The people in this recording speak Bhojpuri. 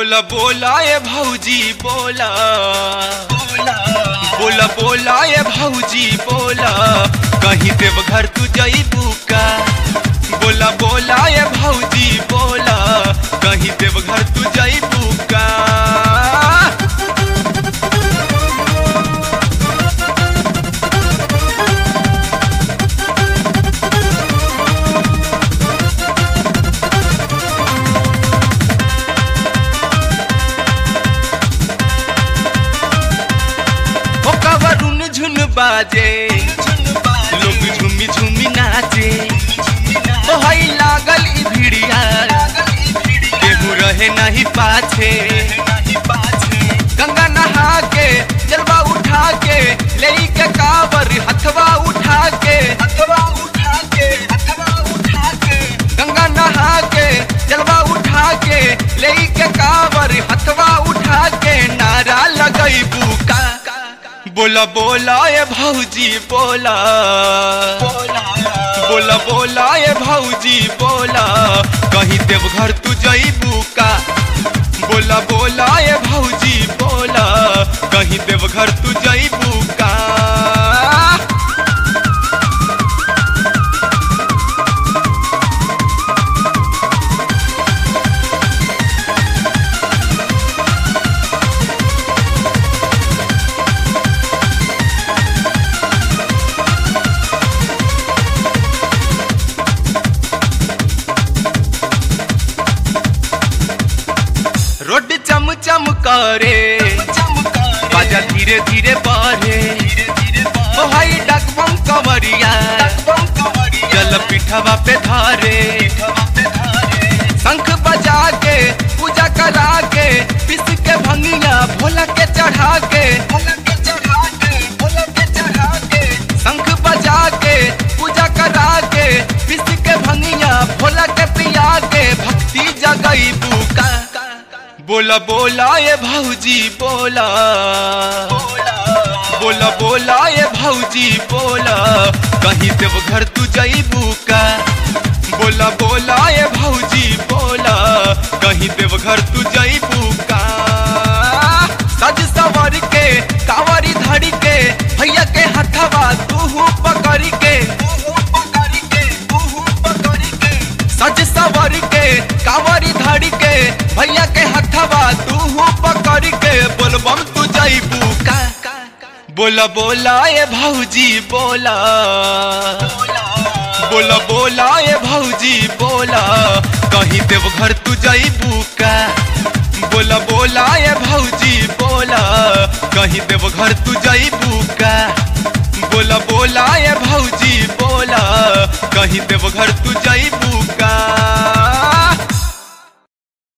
बोला बोला ए भौजी बोला बोला बोला ए भौजी बोला कहीं देव घर तू जईबू का बोला बोला ए भौजी बोला कहीं देव घर तू जईबू का ओ कवरुन झुन बाजे लोग झुमी झुमी नाचे ओ हई लागल ई भिड़िया केहू रहे नहीं पाछे गंगा नहा के जलवा उठा के ले के कावर हथवा उठा के गंगा नहा के जलवा उठा के ले के कावर हथवा उठा के नारा लगई बुका बोला बोला ए भौजी बोला बोला बोला ए भौजी बोला कहीं देव घर तू जईबू का बोला बोला ए भौजी बोला कहीं देव घर तू जईबू का रोड चम चम करे बाजा धीरे धीरे बढ़े ओ हाई डकबम कवरिया जल पिठवा पे धारे शंख बजा के पूजा करा के पिस के भंगिया भोला के चढ़ा के शंख बजा के पूजा करा के पिस के भंगिया भोला के पिया के भक्ति जगई बुका बोला बोला ये भौजी बोला बोला बोला ये भौजी बोला कहीं देव घर तू जईबू का बोला बोला ये भौजी बोला कहीं देव घर तू जईबू का सज सवर के कावरी धड़ी के भैया के हथवा तू पकड़ के सज सवर के कावरी धड़ी के भैया के हथवा तू पकड़ के बोलबम तू जईबू का बोला बोला ये भौजी बोला बोला बोला ये भौजी बोला कहीं देव घर तू जईबू का बोला बोला ये भौजी बोला कहीं देव घर तू जईबू का बोला बोला ये भौजी बोला कहीं देव घर तू जईबू का